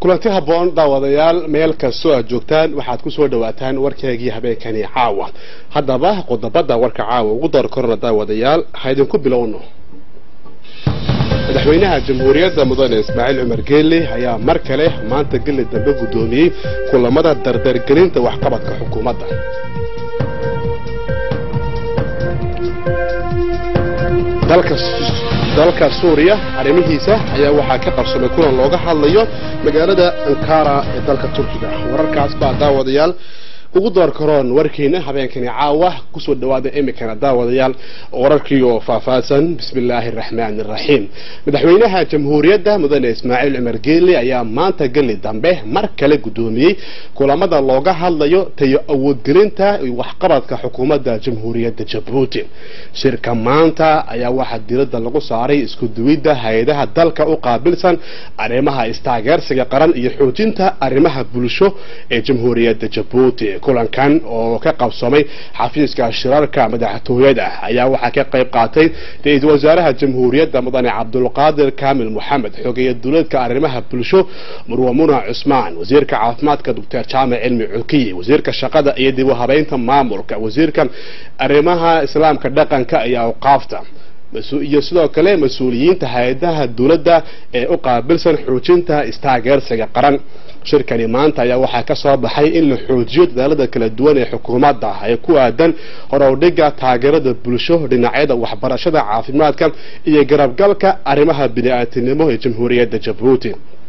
kulanti habboon daawadayaal meel kastoo aad joogtaan waxaad ku soo dhawaataan warkeegii habeenkani caawa haddaba qodobada warka caawa ugu door korona daawadayaal ha idinku bilowno madaxweynaha jamhuuriyadda mudane ismaaciil cumar geelle ayaa mar kale maanta geli dambe guddoomiyey kulamada dardargelinta waxqabadka xukuumadda dalka suuriya arrimihiisa ayaa waxaa ka qabsamay kulan looga hadlayo magaalada ankara ee dalka turkiga wararkaas baa daawadayaal ugu door karoon warkiina habeenkani caawa kusoo dhawaada imikana daawadayaal wararkii oo faahfaahsan bismillaahi araxmaani araxiim madaxweynaha jamhuuriyadda mudane ismaaciil cumar geelle ayaa maanta geli dambe mar kale guddoomiyey kulamada looga hadlayo tayo awoodgelinta waxqabadka xukuumadda jamhuuriyadda jabuuti shirka maanta ayaa waxaa diradda lagu saaray isku duwidda hay-adaha dalka u qaabilsan arrimaha istaageersiga qaran iyo xoojinta arrimaha bulsho ee jamhuuriyadda jabuuti kulankan oo ka qabsamay xafiiska shirarka madaxtooyada ayaa waxaa ka qayb qaatay ra-iisul wasaaraha jamhuuriyadda mudane cabdulqaadir kaamil moxamed xogeeye dowladka arrimaha bulsho murwa muna cusmaan wasiirka caafimaadka doctor jaamac cilmi cukiye wasiirka shaqada iyo dib u habeynta maamulka wasiirka arrimaha islaamka dhaqanka iyo awqaafta iyo sidoo kale mas-uuliyiinta hay-adaha dowladda ee u qaabilsan xoojinta istaageersiga qaran shirkani maanta ayaa waxaa ka soo baxay in la xoojiyo dadaalada kala duwan ee xukuumadda ee ku aadan horowdhiga taageerada bulsho dhinacyada waxbarashada caafimaadka iyo garabgalka arrimaha bini-aadinimo ee jamhuuriyadda jabuuti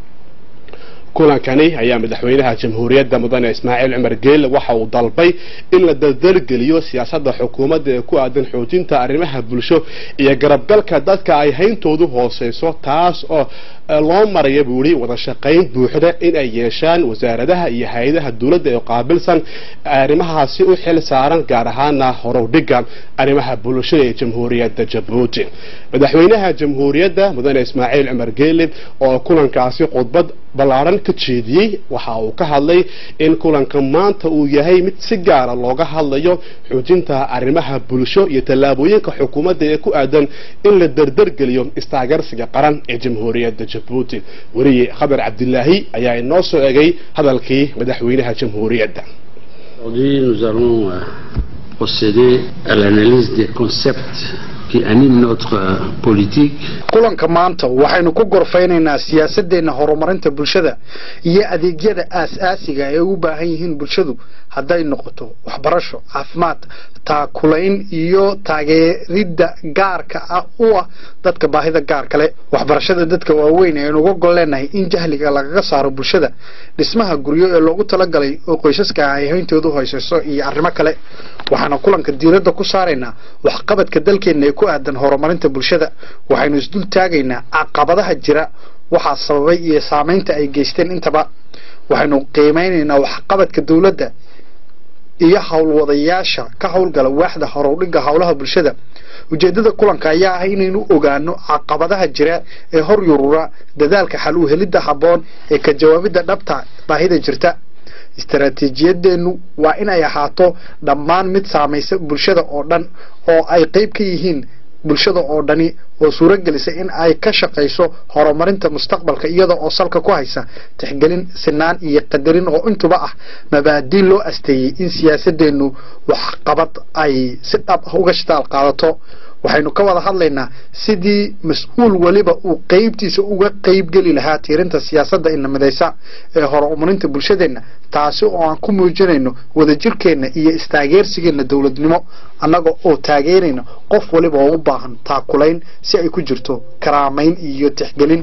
kulankani ayaa madaxweynaha jamhuuriyadda mudane ismaaciil cumar geelle waxa uu dalbay in la dardargeliyo siyaasadda xukuumadda ee ku aadan xoojinta arrimaha bulsho iyo garabgalka dadka ay hayntoodu hooseyso taas oo loo maraya buu yihi wada shaqayn buuxda in ay yeeshaan wasaaradaha iyo hay-adaha dowladda ee qaabilsan arrimahaasi u xil saaran gaar ahaana horowdhiga arrimaha bulshada ee jamhuuriyadda jabuuti madaxweynaha jamhuuriyadda mudane ismaaciil cumar geelle oo kulankaasi khudbad ballaaran ka jeediyey waxa uu ka hadlay in kulanka maanta uu yahay mid si gaara looga hadlayo xoojinta arrimaha bulsho iyo tallaabooyinka xukuumadda ee ku aadan in la dardargeliyo istaageersiga qaran ee jamhuuriyadda jabuuti weriye khabar cabdilaahi ayaa inoo soo egay hadalkii madaxweynaha jamhuuriyadda Aujourd'hui, nous allons euh, procéder à l'analyse des concepts qui animent notre euh, politique. kulanka maanta waxaynu ku gorfaynaynaa siyaasadeenna horumarinta bulshada iyo adeegyada aas-aasiga ee u baahan yihiin bulshadu hadday noqoto waxbarasho caafimaad taakulayn iyo taageeridda gaarka ah u ah dadka baahida gaar kale waxbarashada dadka waaweyn aynu uga gol leenahay in jahliga lagaga saaro bulshada dhismaha guryo ee loogu talagalay oo qoysaska ay hayntoodu hoyseyso iyo arrimo kale waxaana kulanka diiradda ku saaraynaa waxqabadka dalkeenna ee ku aadan horumarinta bulshada waxaynu isdul taagaynaa caqabadaha jira waxaa sababay iyo saameynta ay geysteen intaba waxaynu qiimeynaynaa waxqabadka dowladda iyo howlwadayaasha ka howlgala waaxda horowdhiga howlaha bulshada ujeedada kulanka ayaa ah inaynu ogaano caqabadaha jira ee hor yurura dadaalka xal u helidda habboon ee ka jawaabidda dhabta baahida jirta istaraatiijiyadeennu waa in ay ahaato dhammaan mid saamaysa bulshada oo dhan oo ay qayb ka yihiin bulshada oo dhani oo suuro gelisa in ay ka shaqayso horumarinta mustaqbalka iyada oo salka ku haysa tixgelin sinaan iyo qadarin oo intuba ah mabaadii loo asteeyey in siyaasadeennu waxqabad ay si dhab ah uga shitaal qaadato waxaynu ka wada hadlaynaa sidii mas-uul weliba uu qeybtiisa uga qeybgeli lahaa tiirinta siyaasadda inamadaysa ee horumarinta bulshadeenna taasi oo aan ku muujinayno wadajirkeenna iyo istaageersigeenna dowladnimo annaga oo taageerayna qof waliba oo u baahan taakulayn si ay ku jirto karaamayn iyo tixgelin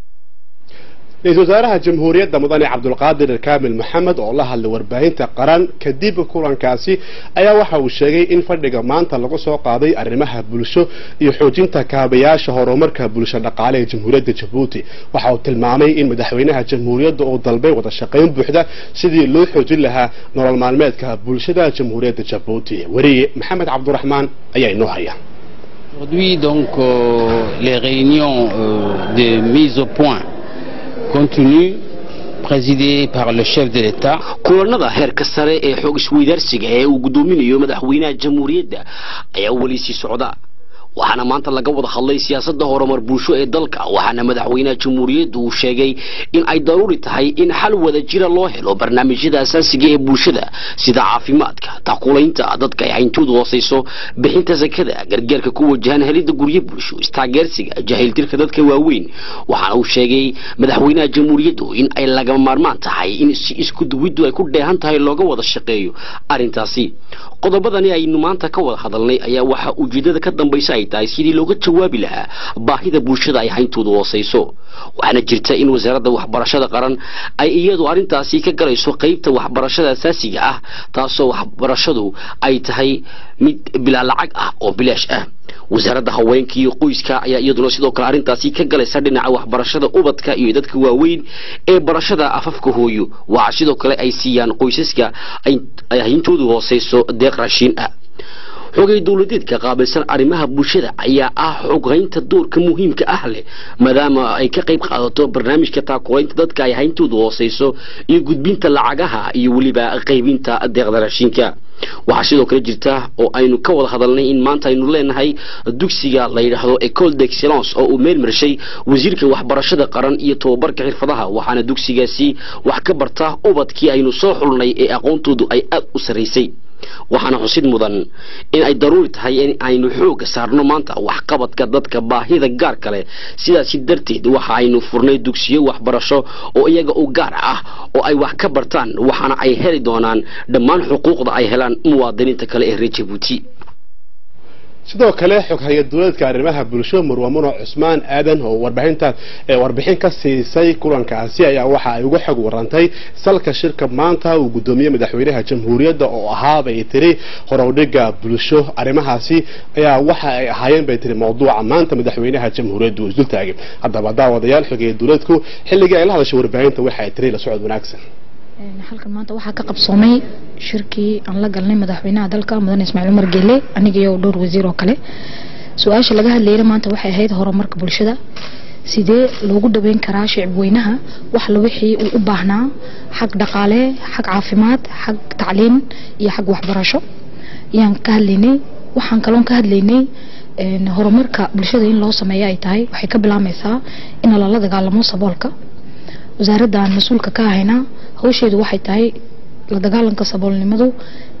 ra-iisul wasaaraha jamhuuriyadda mudane cabdulqaadir kaamil maxamed oo la hadlay warbaahinta qaran kadib kulankaasi ayaa waxa uu sheegay in fadhiga maanta lagu soo qaaday arrimaha bulsho iyo xoojinta kaabayaasha horumarka bulsho dhaqaale ee jamhuuriyadda jabuuti waxa uu tilmaamay in madaxweynaha jamhuuriyadda uu dalbay wada shaqayn buuxda sidii loo xoojin lahaa nolol maalmeedka bulshada jamhuuriyadda jabuuti weriye maxamed cabduraxmaan ayaa inoo haya Aujourd'hui, donc, euh, les réunions euh, de mise au point continuent, présidées par le chef de l'État. kulanada heerka sare ee xoog isweydaarsiga ee uu gudoominayo madaxweynaha jamhuuriyadda ayaa weli sii socda waxaana maanta laga wada hadlay siyaasadda horumar bulsho ee dalka waxaana madaxweynaha jamhuuriyadda uu sheegay in ay daruuri tahay in xal wada jira loo helo barnaamijyada asaasiga ee bulshada sida caafimaadka taqulaynta dadka ay hayntoodu hooseyso bixinta sakada gargaarka ku wajahan helidda guryo bulsho istaageersiga jahiltirka dadka waaweyn waxaana uu sheegay madaxweynaha jamhuuriyaddu in ay lagama maarmaan tahay in si isku duwiddu ay ku dheehan tahay looga wada shaqeeyo arrintaasi qodobadani aynu maanta ka wada hadalnay ayaa waxaa ujeedada ka dambaysa ay tahay sidii looga jawaabi lahaa baahida bulshada ay hayntoodu hooseyso waxaana jirta in wasaaradda waxbarashada qaran ay iyadu arrintaasi ka galayso qeybta waxbarashada asaasiga ah taasoo waxbarashadu ay tahay mid bilaa lacag ah oo bilaash ah wasaaradda haweenka iyo qoyska ayaa iyaduna sidoo kale arrintaasi ka galaysa dhinaca waxbarashada ubadka iyo dadka waaweyn ee barashada afafka hooyo waxaa sidoo kale ay siiyaan qoysaska ay hayntoodu hooseyso deeq raashiin ah xogay dowladeedka qaabilsan arrimaha bulshada ayaa ah xoghaynta doorka muhiimka ah leh maadaama ay ka qayb qaadato barnaamijka taakulaynta dadka ay hayntoodu hooseyso iyo gudbinta lacagaha iyo weliba qaybinta deeqda raashinka waxaa sidoo kale jirta oo aynu ka wada hadalnay in maanta aynu leenahay dugsiga la yidhaahdo ecole d'excellence oo uu meel marshay wasiirka waxbarashada qaran iyo tobabarka xirfadaha waxaana dugsigaasi wax ka barta ubadkii aynu soo xulnay ee aqoontoodu ay aad u sarraysay waxaana xusid mudan in ay daruuri tahay in aynu xooga saarno maanta waxqabadka dadka baahida gaar kale sidaasi darteed waxa aynu furnay dugsiyo waxbarasho oo iyaga u gaar ah oo ay wax ka bartaan waxaana ay heli doonaan dhammaan xuquuqda ay helaan muwaadiniinta kale ee reer jabuuti sidoo kale xoghaye dowladka arrimaha bulsho marwamuno cusmaan aadan oo warbixinta warbixin ka siisay kulankaasi ayaa waxa ay uga xog warantay salka shirka maanta uu guddoomiye madaxweynaha jamhuuriyadda oo ahaabay tiri horowdhiga bulsho arrimahaasi ayaa waxa ay ahaayeen bay tiri mawduuca maanta madaxweynaha jamhuuriyadda uu isdultaagay haddaba daawadayaal xogeeye dowladku xilligii ay la hadashay warbaahinta waxa ay tiri la socod wanaagsan halkan maanta waxaa ka qabsoomay shirkii aan la galnay madaxweynaha dalka mudane ismaaciil umar geele aniga iyo dhowr wasiir oo kale su-aasha laga hadlayna maanta waxay ahayd horumarka bulshada sidee loogu dhaweyn karaa shicib weynaha wax la wixii uu u baahnaa xag dhaqaale xag caafimaad xag tacliin iyo xag waxbarasho ayaan ka hadlaynay waxaan kaloon ka hadlaynay horumarka bulshada in loo sameeyo ay tahay waxay ka bilaabmaysaa in lala dagaalamo saboolka wasaaradda aan mas-uulka ka ahayna hawsheedu waxay tahay la dagaalanka saboolnimadu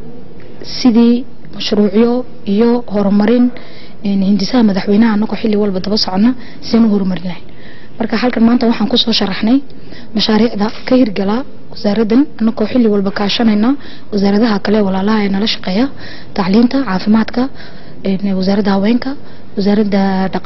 sidii mashruucyo iyo horumarin hindisaha madaxweynaha anagoo xilli walba daba socona sideen u horumarin lahayn marka halkan maanta waxaan kusoo sharaxnay mashaariicda ka hirgala wasaaraddan anagoo xilli walba kaashanayna wasaaradaha kale walaalaha ee nala shaqeeya tacliinta caafimaadka wasaaradda haweenka wasaaradda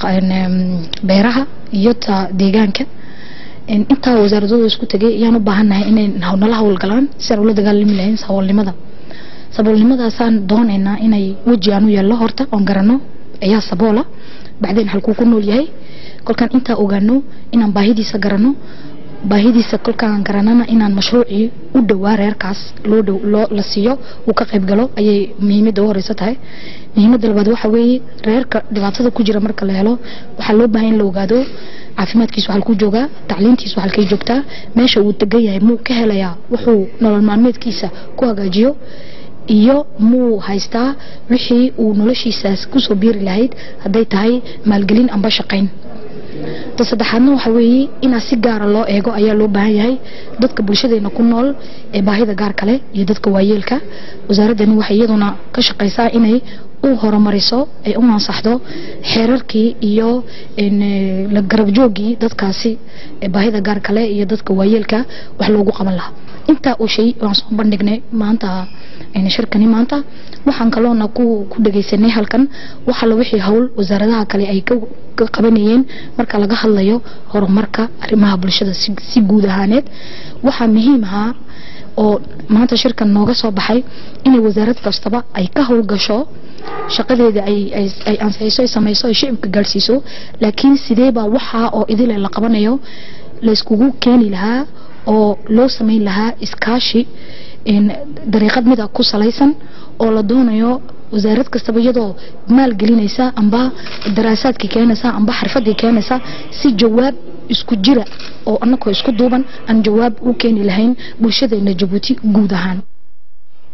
beeraha iyo ta deegaanka intaa wasaaradooda isku tegay ayaan u baahannahay inay nala hawlgalaan si aan ula dagaalami lahayn saboolnimada saboolnimadaasaan doonaynaa inay weji aan u yeelno horta oon garano ayaa saboola bacdeen halkuu ku nool yahay kolkaan intaa ogaano inaan baahidiisa garano baahidiisa kolkaan garanana inaan mashruucii u dhowaa reerkaas loo dhow loo la siiyo uu ka qayb galo ayay muhiimadda u horeysa tahay muhiimadda labaad waxa weeye reerka dhibaatada ku jira marka la helo waxaa loo baahan in la ogaado caafimaadkiisu halkuu joogaa tacliintiisu halkay joogtaa meesha uu degan yahay muu ka helayaa wuxuu nolol maalmeedkiisa ku hagaajiyo iyo muu haystaa wixii uu noloshiisaas kusoo biiri lahayd hadday tahay maalgelin amba shaqayn ta saddexaadna waxa weeye inaa si gaara loo eego ayaa loo baahan yahay dadka bulshadeena ku nool ee baahida gaar kale iyo dadka waayeelka wasaaraddani waxay iyaduna ka shaqaysaa inay u horumariso ay u ansaxdo xeerarkii iyo la garabjoogii dadkaasi baahida gaar kale iyo dadka waayeelka wax loogu qaban lahaa intaa oo shay waan soo bandhignay maanta shirkani maanta waxaan kaloona ku ku dhagaysanay halkan waxa la wixii hawl wasaaradaha kale ay ka qabanayeen marka laga hadlayo horumarka arrimaha bulshada si guud ahaaneed waxaa muhiim ahaa oo maanta shirkan nooga soo baxay inay wasaarad kastaba ay ka howlgasho shaqadeeda ay ansixiso ay samayso ay shicibka gaadhsiiso laakiin sideebaa waxaa oo idile la qabanayo layskugu keeni lahaa oo loo samayn lahaa iskaashi dariiqad mida ku salaysan oo la doonayo wasaarad kastaba iyadoo maal gelinaysa amba daraasaadkii keenaysa amba xirfadii keenaysa si jawaab isku jira oo anagoo isku duuban aan jawaab u keeni lahayn bulshadeena jabuuti guud ahaan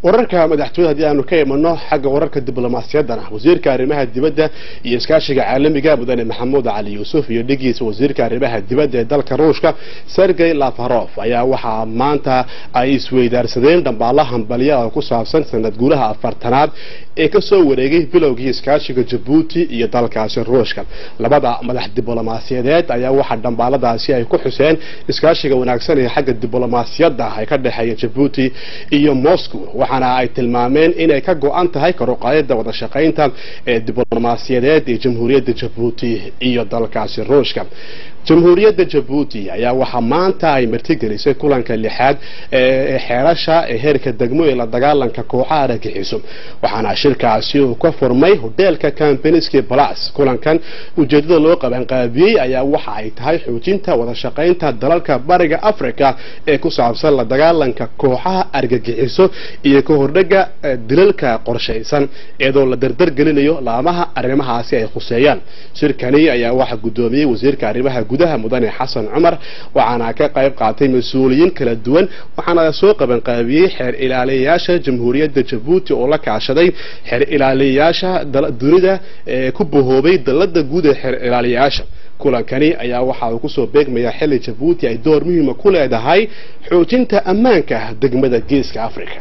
wararka madaxtooyada haddii aanu ka imano xagga wararka diblomaasiyaddana wasiirka arrimaha dibadda iyo iskaashiga caalamiga mudane maxamuud cali yuusuf iyo dhigiisa wasiirka arrimaha dibadda ee dalka ruushka sergey lafarof ayaa waxaa maanta ay isweydaarsadeen dhambaalla hambalya oo ku saabsan sanad guulaha afartanaad ee kasoo wareegay bilowgii iskaashiga jabuuti iyo dalkaasi ruushka labada madax diblomaasiyadeed ayaa waxaa dhambaaladaasi ay ku xuseen iskaashiga wanaagsan ee xagga diblomaasiyadda ay ka dhexeeya jabuuti iyo moscow waxaana ay tilmaameen inay ka go-an tahay karuqaayada wada shaqaynta ee diblomaasiyadeed ee jamhuuriyadda jabuuti iyo dalkaasi ruushka jamhuuriyadda jabuuti ayaa waxaa maanta ay martigelisay kulanka lixaad ee xeerasha ee heerka degmo ee la dagaalanka kooxaha argagixiso waxaana shirkaasi uu ka furmay hoteelka campaniski plus kulankan ujeedada loo qabanqaabiyey ayaa waxa ay tahay xoojinta wada shaqaynta dalalka bariga africa ee ku saabsan la dagaalanka kooxaha argagixiso iyo ka hordhaga dilalka qorshaysan iyadoo la dardargelinayo laamaha arrimahaasi ay khuseeyaan shirkani ayaa waxaa guddoomiyey wasiirka arrimaha gudaha mudane xasan cumar waxaana ka qayb qaatay mas-uuliyiin kala duwan waxaana soo qabanqaabiyey xeer ilaaliyayaasha jamhuuriyadda jabuuti oo la kaashaday xeer ilaaliyayaasha dunida ee ku bahoobay dalada guud ee xeer ilaaliyayaasha kulankani ayaa waxa uu kusoo beegmayaa xilli jabuuti ay door muhiima ku leedahay xoojinta ammaanka degmada geeska africa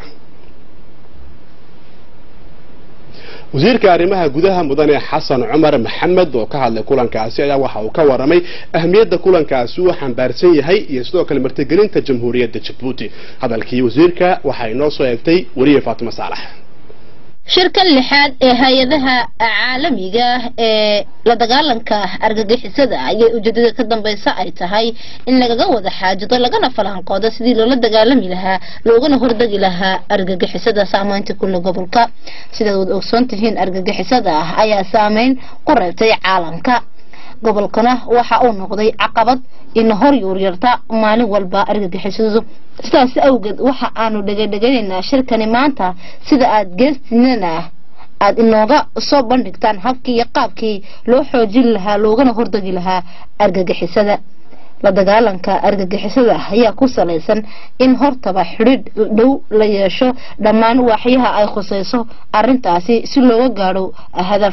wasiirka arrimaha gudaha mudane xasan cumar maxamed oo ka hadlay kulankaasi ayaa waxa uu ka waramay ahmiyadda kulankaasi uu xambaarsan yahay iyo sidoo kale martigelinta jamhuuriyadda jabuuti hadalkii wasiirka waxay noo soo eegtay weriye faatimo saalax shirkan lixaad ee hay-adaha caalamiga ee la dagaalanka argagixisada ayay ujeedada ka dambeysa ay tahay in lagaga wada xaajido lagana falanqoodo sidii loola dagaalami lahaa loogana hordegi lahaa argagixisada saameynta kulle gobolka sidaad wad ogsoon tihiin argagixisada ah ayaa saameyn ku reebtay caalamka gobolkana waxa uu noqday caqabad ina hor yuuryarta maalin walba argagixisadu sidaas awgeed waxa aanu dhegedheganaynaa shirkani maanta sida aada geestinana aada inooga soo bandhigtaan habkii iyo qaabkii loo xoojin lahaa loogana hordegi lahaa argagixisada la dagaalanka argagixisada ayaa ku salaysan in hortaba xidhiidh dhow la yeesho dhammaan waaxyaha ay khuseyso arintaasi si looga gaadho hadaf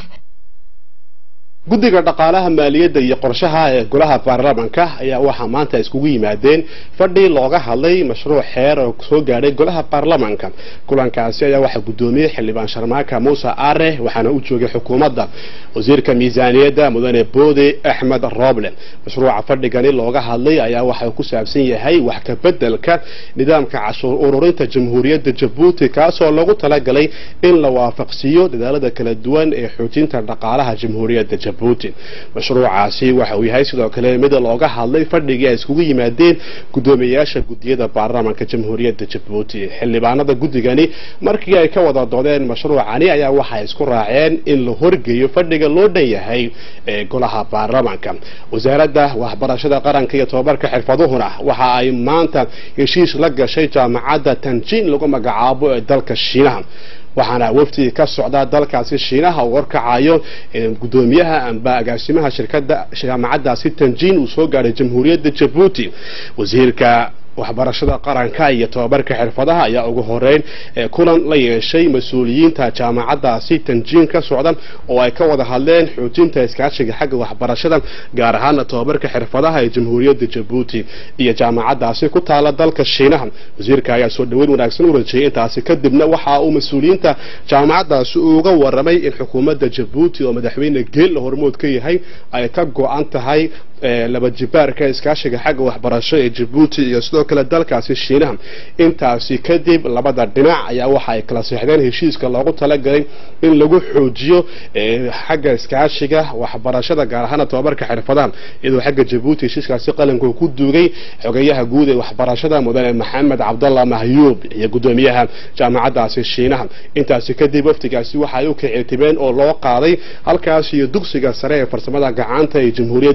guddiga dhaqaalaha maaliyadda iyo qorshaha ee golaha baarlamaanka ayaa waxaa maanta iskugu yimaadeen fadhi looga hadlay mashruuc xeer oo soo gaadhay golaha baarlamaanka kulankaasi ayaa waxaa guddoomiyey xildhibaan sharmaaka muuse aare waxaana u joogay xukuumadda wasiirka miisaaniyadda mudane boode axmed roble mashruuca fadhigani looga hadlay ayaa waxa ku saabsan yahay wax ka bedelka nidaamka cashuur ururinta jamhuuriyadda jabuuti kaasoo lagu talagalay in la waafaqsiiyo dadaalada kala duwan ee xoojinta dhaqaalaha jamhuuriyadda jabuuti mashruucaasi waxa uu yahay sidoo kale mid looga hadlay fadhigii ay iskugu yimaadeen guddoomiyayaasha guddiyada baarlamaanka jamhuuriyadda jabuuti xildhibaanada guddigani markii ay ka wada doodeen mashruucani ayaa waxay isku raaceen in la horgeeyo fadhiga loo dhan yahay ee golaha baarlamaanka wasaaradda waxbarashada qaranka iyo tobabarka xirfaduhuna waxa ay maanta heshiis la gashay jaamacadda tanjin lagu magacaabo ee dalka shiinaha waxaana wafdi ka socda dalkaasi shiinaha uu horkacayo gudoomiyaha amba agaasimaha shirkada jaamacadaasi tanjin uu soo gaadhay jamhuuriyadda jabuuti wasiirka waxbarashada qaranka iyo tobabarka xirfadaha ayaa ugu horeyn kulan la yeeshay mas-uuliyiinta jaamacadaasi tanjiin ka socda oo ay ka wada hadleen xoojinta iskaashiga xagga waxbarashada gaar ahaana tobabarka xirfadaha ee jamhuuriyadda jabuuti iyo jaamacadaasi ku taala dalka shiinaha wasiirka ayaa soo dhaweyn wanaagsan u rajeeyay intaasi kadibna waxa uu mas-uuliyiinta jaamacadaasi uga waramay in xukuumadda jabuuti oo madaxweyne geella hormood ka yahay ay ka go-an tahay laba jibaarka iskaashiga xagga waxbarasho ee jabuuti iyo sidoo kale dalkaasi shiinaha intaasi kadib labada dhinac ayaa waxa ay kala seexdeen heshiiska loogu talagalay in lagu xoojiyo xagga iskaashiga waxbarashada gaar ahaana tobabarka xirfadaha iyadoo xagga jabuuti heshiiskaasi qalanku ku duugay xogeyaha guud ee waxbarashada mudane maxamed cabdallah mahyuub iyo gudoomiyaha jaamacadaasi shiinaha intaasi kadib waftigaasi waxa ay u kicitibeen oo loo qaaday halkaas iyo dugsiga sare ee farsamada gacanta ee jamhuuriyadda jabuuti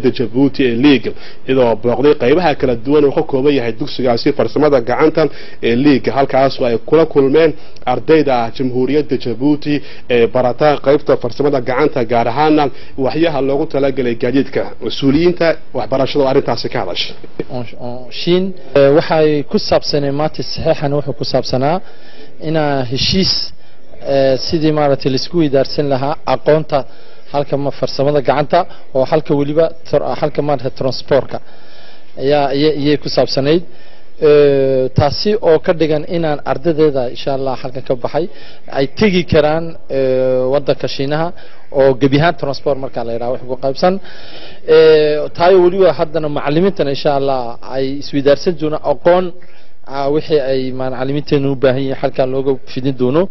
jabuuti ee liiga iyadoo booqday qaybaha kala duwan uu ka kooban yahay dugsigaasi farsamada gacanta ee liiga halkaasoo ay kula kulmeen ardayda jamhuuriyadda jabuuti ee barata qaybta farsamada gacanta gaar ahaana waxyaha loogu talagalay gaadiidka mas-uuliyiinta waxbarashada oo arrintaasi ka hadashay shiin waxay ku saabsaneen maanta saxiixan wuxuu ku saabsanaa inaa heshiis sidii maaragtay laisku weydaarsan lahaa aqoonta halka farsamada gacanta oo halka weliba halka maaragtay transportka ayaa iyay ku saabsanayd taasi oo ka dhigan inaan ardadeeda insha allah halkan ka baxay ay tegi karaan wadanka shiinaha oo gebi ahaan transport markaa la yidhaha wax ku qaybsan taayo weliba haddana macalimiintana insha allah ay isweydaarsan doonaan aqoon wixii ay macalimiinteenu u baahan yihiin halkaa looga fidin doono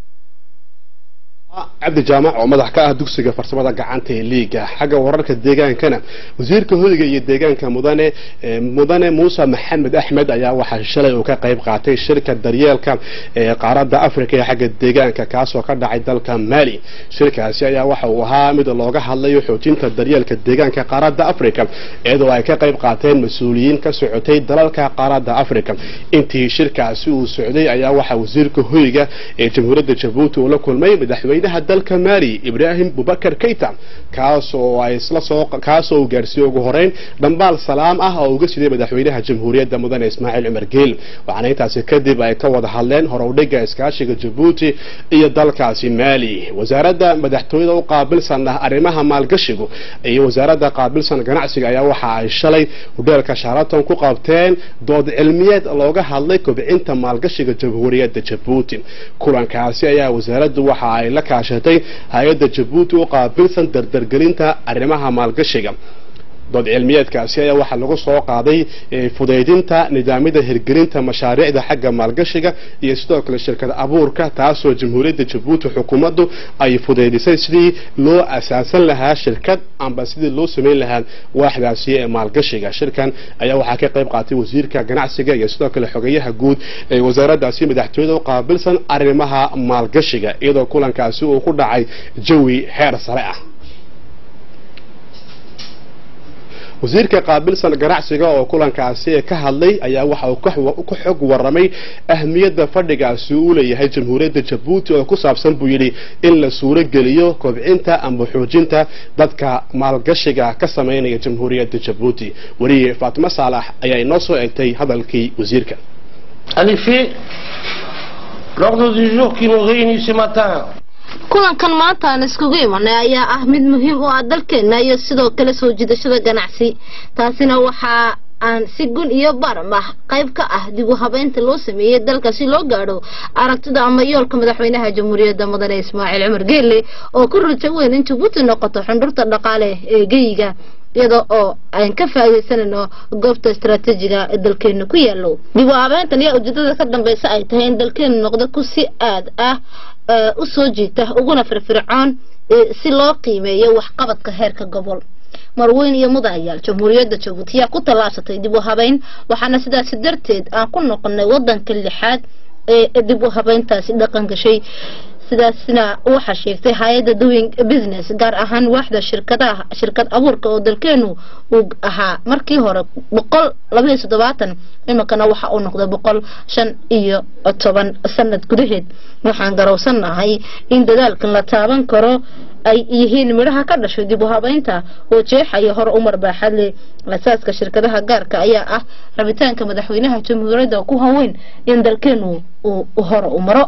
cabdi jaamac oo madax ka ah dugsiga farsamada gacanta ee liiga xagga wararka deegaankana wasiirka hoyga iyo deegaanka mudane mudane muuse maxamed axmed ayaa waxaa shalay uu ka qayb qaatay shirka daryeelka ee qaaradda afrika ee xagga deegaanka kaasoo ka dhacay dalka mali shirkaasi ayaa waxa uu ahaa mid looga hadlayo xoojinta daryeelka deegaanka qaaradda afrika iyadoo ay ka qayb qaateen mas-uuliyiin ka socotay dalalka qaaradda afrika intii shirkaasi uu socday ayaa waxaa wasiirka hoyga ee jamhuuriyadda jabuuti uu la kulmay madaxweyne dalka mali ibraahim bubakar keyta kaasoo ay isla soo kaasoo uu gaarsiiyey ugu horeyn dhambaal salaam ah oo uga siday madaxweynaha jamhuuriyadda mudane ismaaciil cumar geel waxaana intaasi kadib ay ka wada hadleen horowdhiga iskaashiga jabuuti iyo dalkaasi mali wasaaradda madaxtooyada u qaabilsan ah arrimaha maalgashigu iyo wasaaradda qaabilsan ganacsiga ayaa waxa ay shalay hudheelka sharaton ku qabteen dood cilmiyeed looga hadlay kobcinta maalgashiga jamhuuriyadda jabuuti kulankaasi ayaa wasaaraddu waxa ay la kaashatay hay-adda jabuuti u qaabilsan dardargelinta arrimaha maalgashiga dood cilmiyeedkaasi ayaa waxaa lagu soo qaaday fudaydinta nidaamyada hirgelinta mashaariicda xagga maalgashiga iyo sidoo kale shirkada abuurka taasoo jamhuuriyadda jabuuti xukuumaddu ay fudaydisay sidii loo asaasan lahaa shirkad amba sidii loo samayn lahaa waaxdaasi ee maalgashiga shirkan ayaa waxaa ka qayb qaatay wasiirka ganacsiga iyo sidoo kale xogeyaha guud ee wasaaraddaasi madaxtooyada u qaabilsan arrimaha maalgashiga iyadoo kulankaasi uu ku dhacay jawi heer sare ah wasiirka qaabilsan ganacsiga oo kulankaasi ka hadlay ayaa waxa uu ka xog waramay ahmiyadda fadhigaasi uu leeyahay jamhuuriyadda jabuuti oo ku saabsan buu yidhi in la suuro geliyo kobcinta amba xoojinta dadka maalgashiga ka samaynaya jamhuuriyadda jabuuti weriye faatimo saalax ayaa inoo soo egtay hadalkii wasiirka En effet, l'ordre du jour qui nous réunit ce matin kulankan maanta aan iskugu imanay ayaa ah mid muhiim u ah dalkeena iyo sidoo kale soo jiidashada ganacsi taasina waxaa aan si gun iyo baram ah qayb ka ah dib u habeynta loo sameeyey dalka si loo gaadho aragtida ama yoolka madaxweynaha jamhuuriyadda mudane ismaaciil cumar geelle oo ku rajo weyn in jabuuti noqoto xundhurta dhaqaale ee geyiga iyada oo aan ka faa'iidaysanayno goobta istaraatiijiga ee dalkeena ku yaalo dib u habeyntan ayaa ujeedada ka dambeysa ay tahay in dalkeena noqdo ku si aad ah u soo jiita uguna firfircoon si loo qiimeeyo waxqabadka heerka gobol marweyn iyo mudayaal jamhuuriyadda jabuuti ayaa ku tallaabsatay dib u habeyn waxaana sidaasi darteed aan ku noqonay wadanka lixaad ee dib u habeyntaasi dhaqan gashay sidaasna waxaa sheegtay hay-adda doing business gaar ahaan waaxda shirkadaha shirkad abuurka oo dalkeenu uu ahaa markii hore boqol labaiyo toddobaatan iminkana waxa uu noqday boqol shan iyo toban sanad gudaheed waxaan garowsanahay in dadaalkan la taaban karo ay yihiin midhaha ka dhashay dib u habeynta oo jeexaya hore umar baaxad leh asaaska shirkadaha gaarka ayaa ah rabitaanka madaxweynaha jamhuuriyadda ku haweyn in dalkeenu uu hore u maro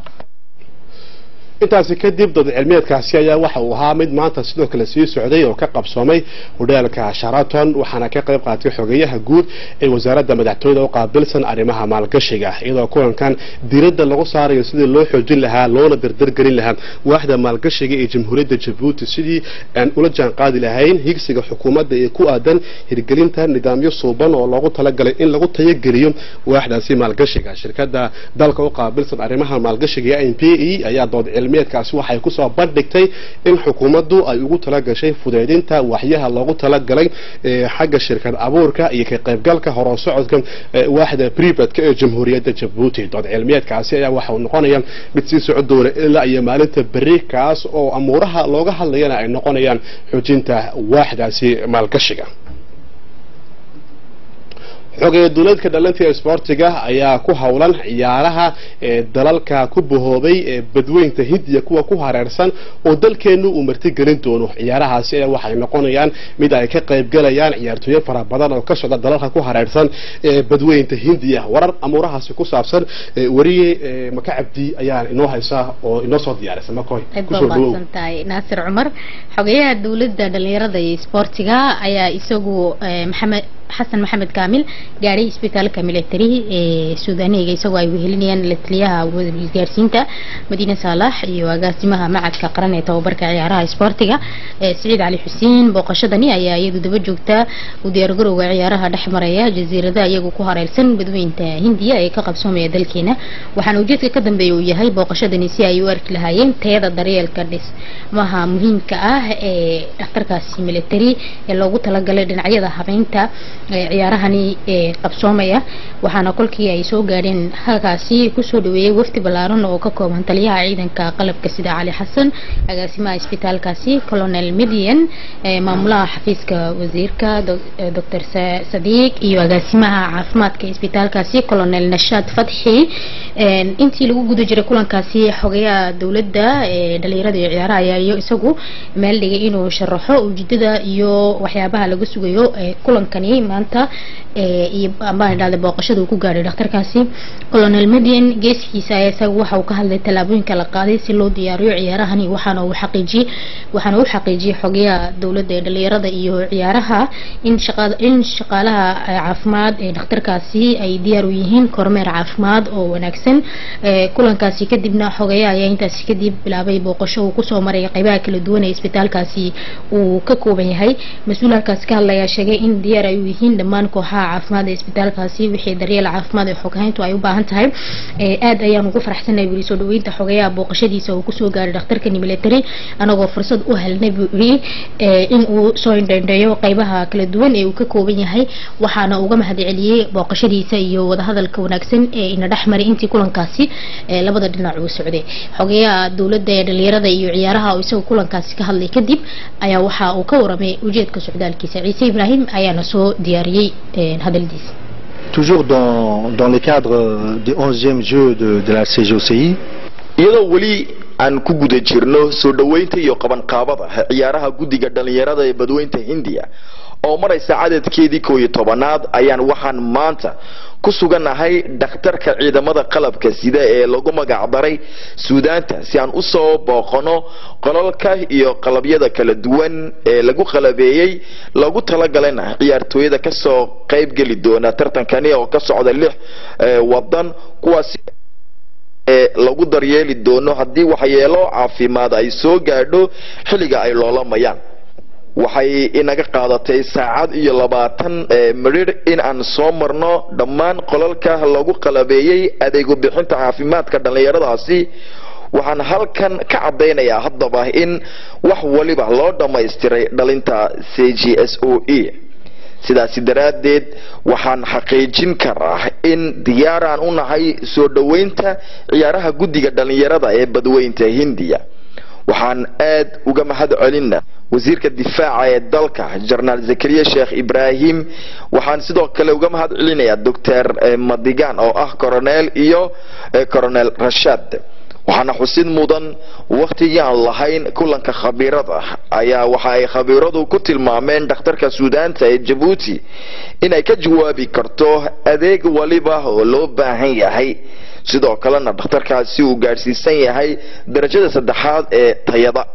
intaasi kadib dood cilmiyeedkaasi ayaa waxa uu ahaa mid maanta sidoo kale sii socday oo ka qabsoomay hudheelka sharaton waxaana ka qayb qaatay xogeyaha guud ee wasaaradda madaxtooyada u qaabilsan arrimaha maalgashiga iyadoo kulankan diiradda lagu saarayo sidii loo xoojin lahaa loona dardargelin lahaa waaxda maalgashiga ee jamhuuriyadda jabuuti sidii aan ula jaan qaadi lahayn higsiga xukuumadda ee ku aadan hirgelinta nidaamyo suuban oo loogu talagalay in lagu tayageliyo waaxdaasi maalgashiga shirkadda dalka u qaabilsan arrimaha maalgashiga n p e ayaa dood cilmiyeedkaasi waxay kusoo bandhigtay in xukuumaddu ay ugu talagashay fudeydinta waxyaha loogu talagalay xagga shirkad abuurka iyo ka qaybgalka horoo socodka waaxda bribadka ee jamhuuriyadda jabuuti dood cilmiyeedkaasi ayaa waxa uu noqonaya mid sii socon doona ilaa iyo maalinta berri kaas oo amuuraha looga hadlayana ay noqonayaan xoojinta waaxdaasi maalgashiga xogeeye duuleedka dhalinta isboortiga ayaa ku howlan ciyaaraha ee dalalka ku bahoobay ee badweynta hindiya kuwa ku hareersan oo dalkeenu uu martigelin doono ciyaarahaasi ayaa waxay noqonayaan mid ay ka qaybgalayaan ciyaartooyo fara badan oo ka socda dalalka ku hareersan ee badweynta hindiya warar amuurahaasi ku saabsan ee wariye ee maka cabdi ayaa inoo haysa oo inoo soo diyaarisa makoy aad kusoo baa dhawow mahadsantahay naasir cumar xogeyaha dowladda dhalinyarada iyo isboortiga ayaa isagu eh, maxamed xasan maxamed kaamil gaadhay isbitaalka military ee suudaaniga isagoo ay wehelinayaan la taliyaha isgaarsiinta madiine saalax iyo agaasimaha macadka qaran ee tababarka ciyaaraha isboortiga ee siciid cali xuseen booqashadani ayaa iyadu daba joogta u diyaargarowga ciyaaraha dhex maraya jasiiradaha iyagu ku hareersan badweynta hindiya ee ka qabsoomaya dalkeena waxaana ujeedka ka dambeeya uu yahay booqashadani si ay u arki lahaayeen tayada daryeelka dhismaha muhiimka ah ee dhakhtarkaasi military ee loogu talagalay dhinacyada habeynta ee ciyaarahani ee qabsoomaya waxaana kolkii ay soo gaadheen halkaasi kusoo dhaweeyey wafdi ballaaran oo ka kooban taliyaha ciidanka qalabka sida cali xasan agaasimaha isbitaalkaasi colonel midian ee maamulaha xafiiska wasiirka dr sadiiq iyo agaasimaha caafimaadka isbitaalkaasi colonel nashaad fatxi Een, intii lagu guda jiray kulankaasi xogeyaha dowladda ee dhalinyarada iyo ciyaaraha ayaa iyo isagu meel dhigay inuu sharaxo ujeedada iyo waxyaabaha laga sugayo ee kulankani maanta ee, iyo ambaan idhahday booqashada uu ku gaadhay dhakhtarkaasi colonel median geeskiisa ayaa isagu waxa uu ka hadlay tallaabooyinka la qaaday si loo diyaariyo ciyaarahani waxaana uu xaqiijiyey waxaana uu xaqiijiyey xogeyaha dowladda ee dhalinyarada iyo ciyaaraha in shaqada in shaqaalaha eh, caafimaad ee dhakhtarkaasi ay diyaar u yihiin kormeer caafimaad oo wanaagsan Ee, kulankaasi kadibna xogeyaha ayaa intaasi kadib bilaabay booqasho uu kusoo maray qaybaha kala duwan ee isbitaalkaasi uu ka kooban yahay mas-uul halkaasi ka hadlaya sheegay in diyaar ay u yihiin dhammaan kooxaha caafimaad ee isbitaalkaasi wixii daryeel caafimaad ee xoghayntu ay u baahan tahay Ee, aad ayaan ugu faraxsanahay buu yidhi soo dhaweynta xogeyaha booqashadiisa uu kusoo gaaray dhakhtarkani military anagoo fursad u helnay buu yidhi ee, in uu soo indhendheeyo qaybaha kala duwan ee uu ka kooban yahay waxaana uga mahadceliyey booqashadiisa iyo wadahadalka wanaagsan ee ina dhex maray intii kulankaasi ee labada dhinac uu socday xogeyaha dowladda ee dhalinyarada iyo ciyaaraha oo isaga kulankaasi ka hadlay kadib ayaa waxa uu ka waramay ujeedka socdaalkiisa ciise ibraahim ayaana soo diyaariyey ee, hadaldiisa toujours dans, dans le cadre du 11e jeu de, de la CGOCI. iyadoo weli aan ku guda jirno soo dhoweynta iyo qabanqaabada ciyaaraha guddiga dhallinyarada ee badweynta hindiya oo maraysa cadadkeedii koo iyo tobanaad ayaan waxaan maanta ku sugannahay dhakhtarka ciidamada qalabka sida ee lagu magacdaray suudaanta si aan usoo booqano qolalka iyo qalabyada kala duwan ee lagu qalabeeyey lagu talagalana ciyaartooyada kasoo qaybgeli doona tartankani oo ka socda lix eh, wadan kuwaasi ee lagu daryeeli doono haddii waxyeelo caafimaad ay soo gaadho xilliga ay loolamayaan waxay inaga qaadatay saacad iyo labaatan ee midhidh in aan soo marno dhammaan qolalka lagu qalabeeyey adeego bixinta caafimaadka dhallinyaradaasi waxaan halkan ka caddaynayaa haddaba in wax waliba loo dhammaystiray dhalinta c g s o e sidaasi daraaddeed waxaan xaqiijin karaa in diyaaraan u nahay soo dhoweynta ciyaaraha guddiga dhallinyarada ee badweynta hindiya waxaan aad uga mahad celina wasiirka difaaca ee dalka jenaraal zakariya sheekh ibraahim waxaan sidoo kale uga mahad celinayaa doctor madigan oo ah coronel iyo coronel rashad waxaana xusid mudan wakhtigii aan lahayn kulanka khabiirada ayaa waxa ay khabiiradu ku tilmaameen dhakhtarka suudaanta ee jabuuti inay ka jawaabi karto adeeg waliba oo loo baahan yahay sidoo kalena dhakhtarkaasi uu gaadhsiisan yahay darajada saddexaad ee tayada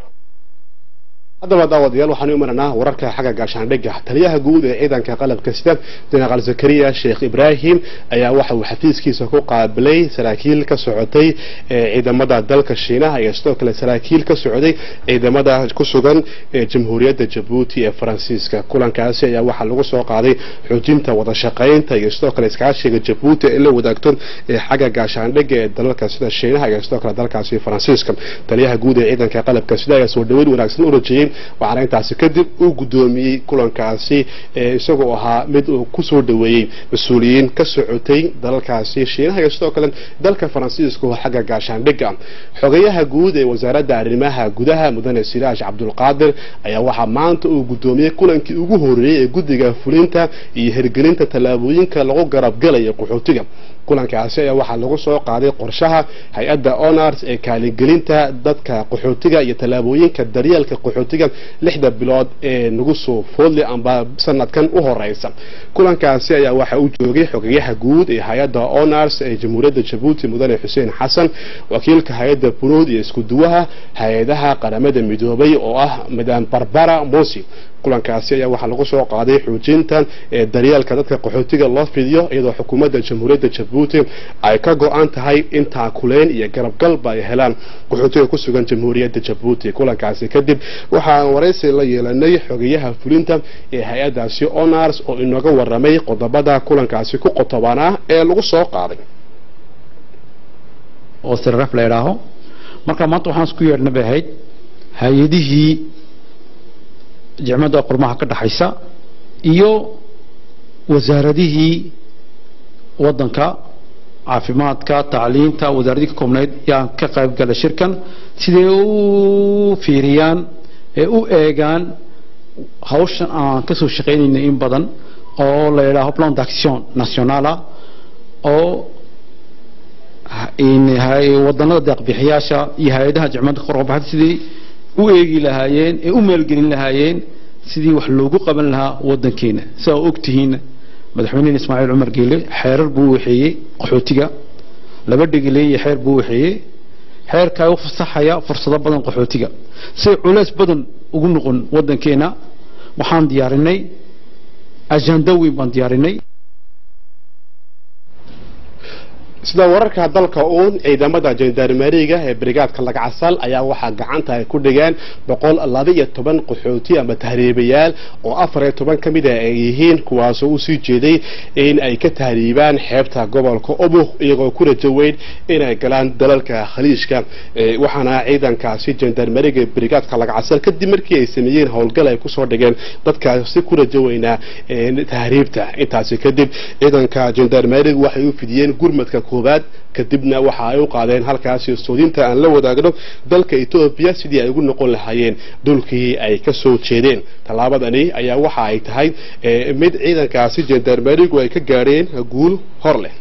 haddaba daawadayaal waxaan u imananaa wararka xagga gaashaandhigga taliyaha guud ee ciidanka qalabka sida jenaraal zakariya sheekh ibraahim ayaa waxa uu xafiiskiisa ku qaabilay saraakiil ka socotay ee ciidamada dalka shiinaha iyo sidoo kale saraakiil ka socday ciidamada ku sugan ee jamhuuriyadda jabuuti ee faransiiska kulankaasi ayaa waxaa lagu soo qaaday xoojinta wada shaqaynta iyo sidoo kale iskaashiga jabuuti ee la wadaagto ee xagga gaashaandhigga ee dalalka sida shiinaha iyo sidoo kale dalkaasi faransiiska taliyaha guud ee ciidanka qalabka sida ayaa soo dhaweyn wanaagsan u rajeyey weyn waxaana intaasi kadib uu guddoomiyey kulankaasi isagoo ahaa mid uu kusoo dhaweeyey mas-uuliyiin ka socotay dalalkaasi shiinaha iyo sidoo kale dalka faransiiska oo xagga gaashaandhigga xogayaha guud ee wasaaradda arrimaha gudaha mudane siraaj cabdulqaadir ayaa waxaa maanta uu guddoomiyey kulankii ugu horeeyey ee guddiga fulinta iyo hirgelinta tallaabooyinka lagu garabgalayo qaxootiga kulankaasi ayaa waxaa lagu soo qaaday qorshaha hay-adda honors ee kaalingelinta dadka qaxootiga iyo tallaabooyinka daryeelka qaxootiga lixda bilood ee nagu soo foodle amba sanadkan u horeysa kulankaasi ayaa waxaa u joogay xogeyaha guud ee hay-adda honors ee jamhuuriyadda jabuuti mudane xuseen xasan wakiilka hay-adda bunuud iyo iskuduwaha hay-adaha qaramada midoobay oo ah madam barbara mosi kulankaasi ayaa waxaa lagu soo qaaday xoojinta ee daryeelka dadka qaxootiga loo fidiyo iyadoo xukuumadda jamhuuriyadda jabuuti ay ka go-an tahay in taakuleen iyo garabgalba ay helaan qaxootiga ku sugan jamhuuriyadda jabuuti kulankaasi kadib waxaan waraysi la yeelanay xogeyaha fulinta ee hay-addaasi honors oo inooga waramay qodobada kulankaasi ku qotobanaa ee lagu soo qaaday oo sirraf la idhaaho marka maanta waxaan isku yeedhna bay ahayd hay-adihii jicmadda qurmaha ka dhaxaysa iyo wasaaradihii waddanka caafimaadka tacliinta wasaaradihii ka koobnayd yaan ka qayb gala shirkan siday u fiiriyaan ee u eegaan hawshan aan ka soo shaqaynayna in badan oo la yidhaaho plan d'action nationala oo wadannada deeqbixiyaasha iyo hay-adaha jicmadda korbaxda sidii u eegi lahaayeen ee u maalgelin lahaayeen sidii wax loogu qaban lahaa waddankeena sidaa og tihiin madaxweynehen ismaaciil cumar geele xeerar buu waxeeyey qaxootiga laba dhegile iyo xeer buu waxeeyey xeerkaa u fasaxaya fursado badan qaxootiga say culays badan ugu noqon waddankeena waxaan diyaarinay ajanda weyn baan diyaarinay sida wararka dalka uun ciidamada jandarmeriga ee brigaadka lagcasal ayaa waxaa gacanta ay ku dhigeen boqol laba iyo toban qaxooti ama tahriibayaal oo afar iyo toban ka mid a ay yihiin kuwaasoo usii jeeday in ay ka tahriibaan xeebta gobolka obuk iyagoo ku rajo weyn inay galaan dalalka khaliijka waxaana ciidankaasi jandarmeriga brigaadka lagcasal kadib markii ay sameeyeen howlgal ay kusoo dhigeen dadkaasi ku rajo weynaa tahriibta intaasi kadib ciidanka jandarmeriga waxay u fidiyeen gurmadka koobaad kadibna waxa ay u qaadeen halkaasi soodinta aan la wadaagno dalka etoobiya sidii ay ugu noqon lahaayeen dhulkii ay ka soo jeedeen tallaabadani ayaa waxa ay tahay mid ciidankaasi jandarmerigu ay ka gaadheen guul hor leh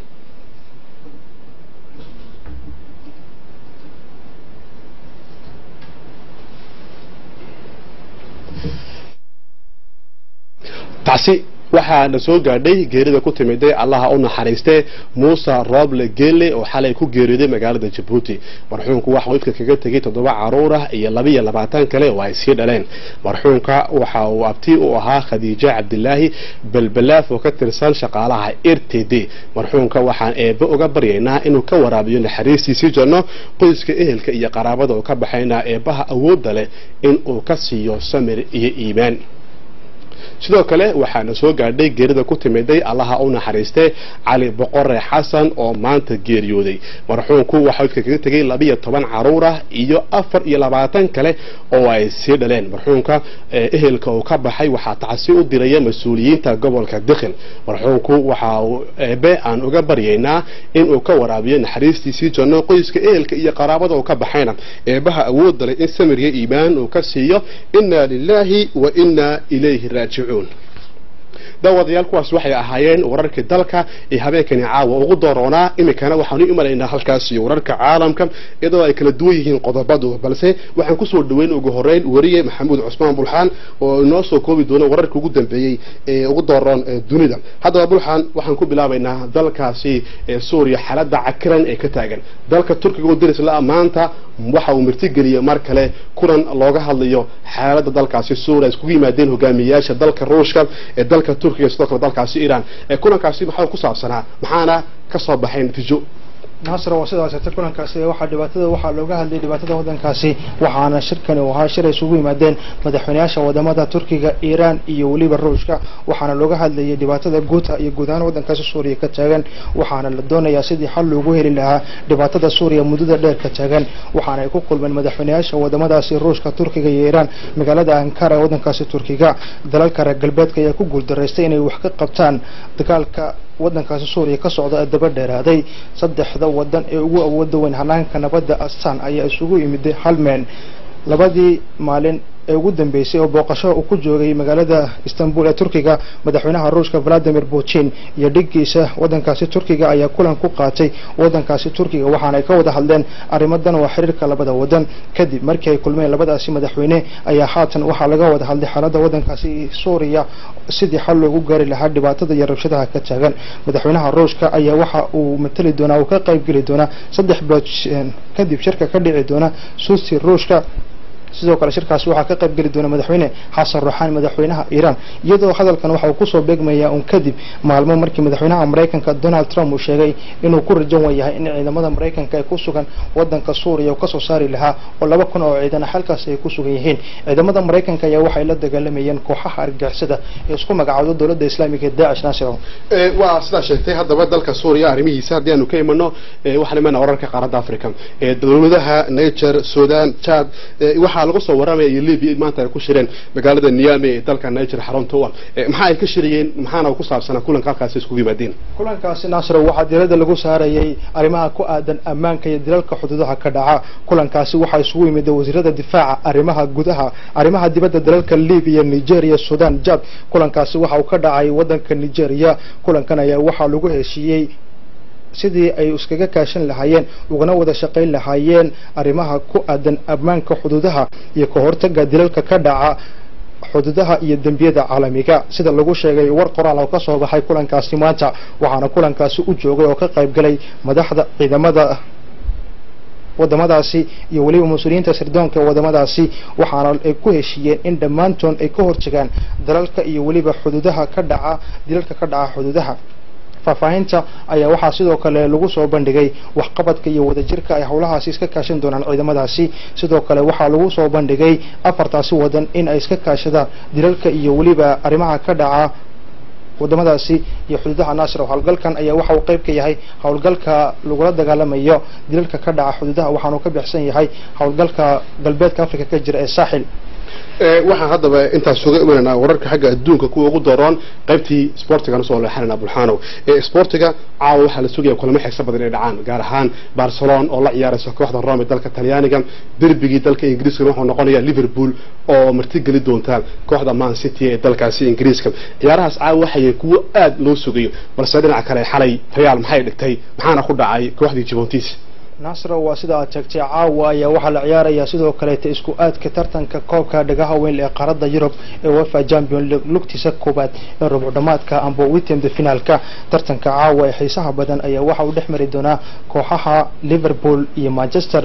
taasi waxaana soo gaadhay geerida ku timiday allaha u naxariistee muuse rooble geelle oo xalay ku geeriyooday magaalada jabuuti marxuumku waxa uu ifka kaga tegey toddoba caruur ah iyo laba iyo labaatan kale oo ay sii dhaleen marxuumka waxa uu abti u ahaa khadiijo cabdilaahi belbelaaf oo ka tirsan shaqaalaha r t d marxuumka waxaan eebbe uga baryaynaa inuu ka waraabiyo naxariistiisii janno qoyska ehelka iyo qaraabada oo ka baxaynaa eebbaha awoodda leh in uu ka siiyo samir iyo iimaan sidoo kale waxaana soo gaadhay geerida ku timiday allaha u naxariistee cali boqore xasan oo maanta geeriyooday marxuumku waxaa ifka kaga tegay labiyo toban caruur ah iyo afar iyo labaatan kale oo ay sii dhaleen marxuumka ehelka uu ka baxay waxaa tacsi u diraya mas-uuliyiinta gobolka dikhil marxuumku waxa uu eebe aan uga baryaynaa inuu ka waraabiyo naxariistiisii janno qoyska ehelka iyo qaraabada uu ka baxayna eebaha awoodda leh in samirya iimaan uu ka siiyo inna lilaahi wa inna ilayhi raajicuun daawadayaal kuwaas waxay ahaayeen wararkii dalka ee habeenkani caawa ugu dooroonaa iminkana waxaanu imanaynaa halkaas iyo wararka caalamka iyadoo ay kala duwan yihiin qodobadu balse waxaan kusoo dhaweyn ugu horeyn wariye maxamuud cusmaan bulxaan oo inoo soo koobi doona wararkii ugu dambeeyey ee ugu dooroon dunida haddaba bulxaan waxaan ku bilaabaynaa dalkaasi suuriya xaaladda cakiran ee ka taagan dalka turkiga oo darisla maanta waxa uu martigeliyey mar kale kulan looga hadlayo xaaladda dalkaasi suuriya iskugu yimaadeen hogaamiyayaasha dalka ruushka ee dalka turkiga sidoo kale dalkaasi iiraan kulankaasi maxaa ku saabsanaa maxaana ka soo baxay natiijo naasir waa sidaas ta kulankaasi waxaa dhibaatada waxaa looga hadlayay dhibaatada wadankaasi waxaana shirkani uu ahaa shir ay isugu yimaadeen madaxweynayaasha wadamada turkiga iiraan iyo weliba ruushka waxaana looga hadlayay dhibaatada guuta iyo guud ahaan wadankaasi suuriya ka taagan waxaana la doonayaa sidii xal loogu heli lahaa dhibaatada suuriya muddada dheer ka taagan waxaana ay ku kulmeen madaxweynayaasha wadamadaasi ruushka turkiga iyo iiraan magaalada ankara ee wadankaasi turkiga dalalka reer galbeedka ayaa ku guuldaraystay inay wax ka qabtaan dagaalka wadankaasi suuriya ka socda ee daba dheeraaday saddexda wadan ee ugu awooda weyn hanaanka nabadda astan ayaa isugu yimiday hal meel labadii maalin ee ugu dambeysay oo booqasho uu ku joogay magaalada istanbul ee turkiga madaxweynaha ruushka valadimir putin iyo dhiggiisa wadankaasi turkiga ayaa kulan ku qaatay wadankaasi turkiga waxaana ay ka wada hadleen arrimadan waa xiriirka labada wadan kadib markii ay kulmeen labadaasi madaxweyne ayaa haatan waxaa laga wada hadlay xaaladda wadankaasi suuriya sidii xal loogu gaari lahaa dhibaatada iyo rabshadaha ka taagan madaxweynaha ruushka ayaa waxa uu matali doonaa uu ka qaybgeli doonaa saddex bilood kadib shirka ka dhici doona suusi ruushka sidoo kale shirkaasi waxaa ka qayb geli doona madaxweyne xasan ruuxaani madaxweynaha iiraan iyadoo hadalkan waxa uu kusoo beegmayaa un kadib maalmo markii madaxweynaha maraykanka donald trump uu sheegay inuu ku rajan yahay in ciidamada maraykanka ay ku sugan wadanka suuriya uu kasoo saari lahaa oo laba kun oo ciidan halkaasi ay ku sugan yihiin ciidamada maraykanka ayaa waxay la dagaalamayeen kooxaha argagixisada ee isku magacaawda dowladda islaamiga ee daacish naasiro waa sidaa sheegtay haddaba dalka suuriya arrimihiisa haddii aanu ka imano waxaan imanaa wararka qaaradda africa dowladaha niger sudan chad waxaa lagu soo waramaya iyo libya maanta ay ku shireen magaalada niame ee dalka niger xarunta u ah maxaa ay ka shirayeen maxaana ku saabsanaa kulanka halkaasi iskugu yimaadeen kulankaasi naasiro waxaa diirada lagu saarayay arrimaha ku aadan ammaanka iyo dilalka xuduudaha ka dhaca kulankaasi waxaa isugu yimid wasiirada difaaca arrimaha gudaha arrimaha dibadda dalalka libiya nigeria sudan jad kulankaasi waxa uu ka dhacay wadanka nigeria kulankan ayaa waxaa lagu heshiiyey sidii ay iskaga kaashan lahaayeen ugana wada shaqayn lahaayeen arrimaha ku aadan ammaanka xuduudaha iyo ka hortaga dilalka ka dhaca xuduudaha iyo dembiyada caalamiga sida lagu sheegay war qoraal oo ka soo baxay kulankaasi maanta waxaana kulankaasi u joogay oo ka qayb galay madaxda ciidamada wadamadaasi iyo weliba mas-uuliyiinta sirdoonka ee wadamadaasi waxaana ay ku heshiiyeen in dhammaantood ay ka hortagaan dalalka iyo weliba xuduudaha ka dhaca dilalka ka dhaca xuduudaha faahfaahinta ayaa waxaa sidoo kale lagu soo bandhigay waxqabadka iyo wadajirka ay howlahaasi iska kaashan doonaan ciidamadaasi sidoo kale waxaa lagu soo bandhigay afartaasi wadan in ay iska kaashadaan dilalka iyo weliba arrimaha ka dhaca wadamadaasi iyo xuduudaha naasir howlgalkan ayaa waxa uu qayb ka yahay howlgalka lagula dagaalamayo dilalka ka dhaca xuduudaha waxaanu ka bixsan yahay howlgalka galbeedka africa ka jira ee saaxil waxaan haddaba intaas uga imanaynaa wararka xagga adduunka kuwa ugu daroon qaybtii sportigan usoo leexanayna bulxaanow sportiga caawa waxaa la sugaya kulamo xiiso badan inay dhacaan gaar ahaan barcelona oo la ciyaaraysa kooxda rome dalka talyaaniga derbigii dalka ingiriiska wuxuu noqonayaa liverpool oo martigeli doonta kooxda man city ee dalkaasi ingiriiska ciyaarahaas caawa waxay kuwo aad loo sugayo balse dhinaca kale xalay real maxay dhigtay maxaana ku dhacay kooxdii juventus nasro waa sida aad sheegtay caawa ayaa waxaa la ciyaarayaa sidoo kaleeta isku aadka tartanka koobka dhagaha weyn ee qaaradda yurub ee wefa champion league lugtiisa koowaad ee rubcudhamaadka amba witemda finaalka tartanka caawa ee xiisaha badan ayaa waxa uu dhex mari doonaa kooxaha liverpool iyo manchester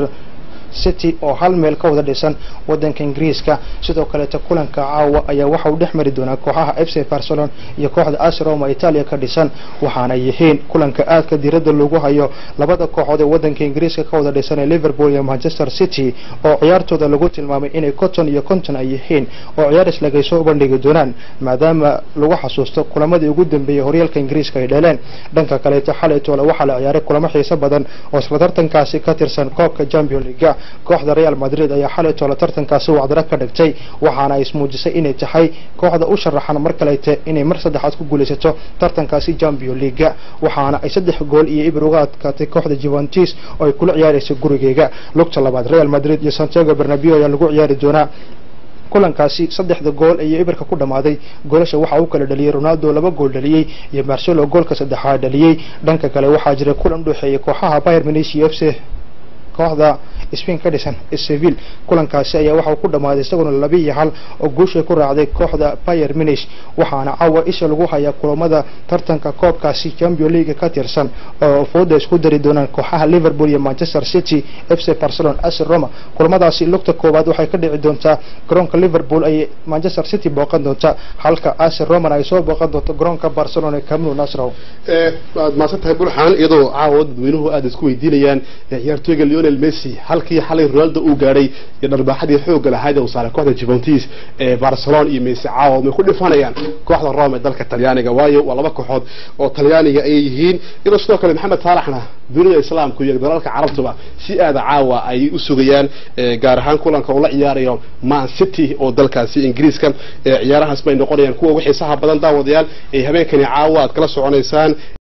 city oo hal meel ka wada dhisan wadanka ingiriiska sidoo kaleeta kulanka caawa ayaa waxa uu dhex mari doonaa kooxaha f c barcelona iyo kooxda as roma italia ka dhisan waxaana yihiin kulanka aadka diiradda lagu hayo labada kooxood ee wadanka ingiriiska ka wada dhisan ee liverpool iyo manchester city oo ciyaartooda lagu tilmaamay inay conton iyo conton ay yihiin oo ciyaar islagay soo bandhigi doonaan maadaama lagu xasuusto kulamadii ugu dambeeyey horyaalka ingiriiska ay dheleen dhanka kaleeta xalaytoole waxaa la ciyaaray kulamo xiiso badan oo isla tartankaasi ka tirsan koobka champion league kooxda real madrid ayaa xalay toole tartankaasi wacdaro ka dhigtay waxaana ay ismuujisay inay tahay kooxda u sharaxan mar kalete inay mar saddexaad ku guulaysato tartankaasi champion league waxaana ay saddex gool iyo ibir uga adkaatay kooxda juventus oo ay kula ciyaaraysa gurigeega lugta labaad real madrid iyo santiago bernabeo ayaa lagu ciyaari doonaa kulankaasi saddexda gool iyo ibirka ku dhammaaday goolasha waxaa u kala dhaliyey ronaldo laba gool dhaliyey iyo marcelo goolka saddexaad dhaliyey dhanka kale waxaa jira kulan udhexeeyay kooxaha bayer munich iyo f c kooxda spain ka dhisan seville kulankaasi ayaa waxa uu ku dhammaaday isaguna laba iyo hal oo guushay ku raacday kooxda bayer munich waxaana caawa isha lagu hayaa kulamada tartanka koobkaasi champion league ka tirsan oo fooda isku dari doonaan kooxaha liverpool iyo manchester city fc barcelona ac roma kulamadaasi lugta koowaad waxay ka dhici doontaa garoonka liverpool ay manchester city booqan doonta halka ac roman ay soo booqan doonto garoonka barcelona ee camino nasrow waad mahadsan tahay bulxan iyadoo caawa dadweynuhu aada isku weydiinayaan ciyaartooyga leonel messi halkii xalay ronaldo uu gaadhay iyo dharbaaxadii xoogga lahayd ee uu saaray kooxda juventus ee barcelona iyo messi caawa may ku dhifanayaan kooxda rome ee dalka talyaaniga waayo waa laba kooxood oo talyaaniga ayay yihiin iyadoo sidoo kale maxamed saalaxna dunida islaamku iyo dalalka carabtuba si aada caawa ay u sugayaan gaar ahaan kulanka uu la ciyaarayo man city oo dalkaasi ingiriiska ciyaarahaas bay noqonayaan kuwa ugu xiisaha badan daawadayaal ee habeenkani caawa aad kala soconaysaan